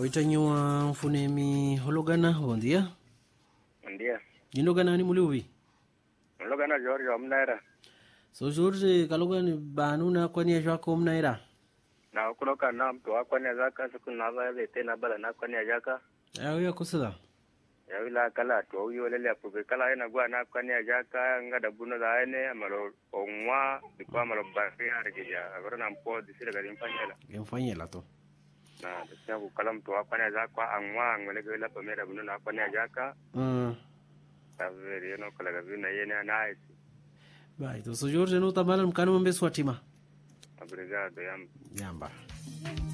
oitanyiwa mfunemi hologana bom dia Bom dia. jindogana ni muliuvi Nilogana George Omnaira. so jorge kalogani banu na kwani jwako mnaira Na kuloka na mtu wako ni zaka siku na za ile tena bala na kwa ni jaka. ayo yakusida Ya wila kala to uyo lele apuke kala ina gwa na kwa ni jaka ngada buno da ene amalo onwa dikwa amalo bari arigija. Agora na mpo disire gari mfanyela. emfanyela to Na disina ku kala mtu wako ni zaka anwa ngwele gela pamera buno na kwa ni jaka. Mm. Taveri no kala gavi na yene na isi. bai to so jorge no tambala mkanu mbeswatima Obrigado, yamba. yamba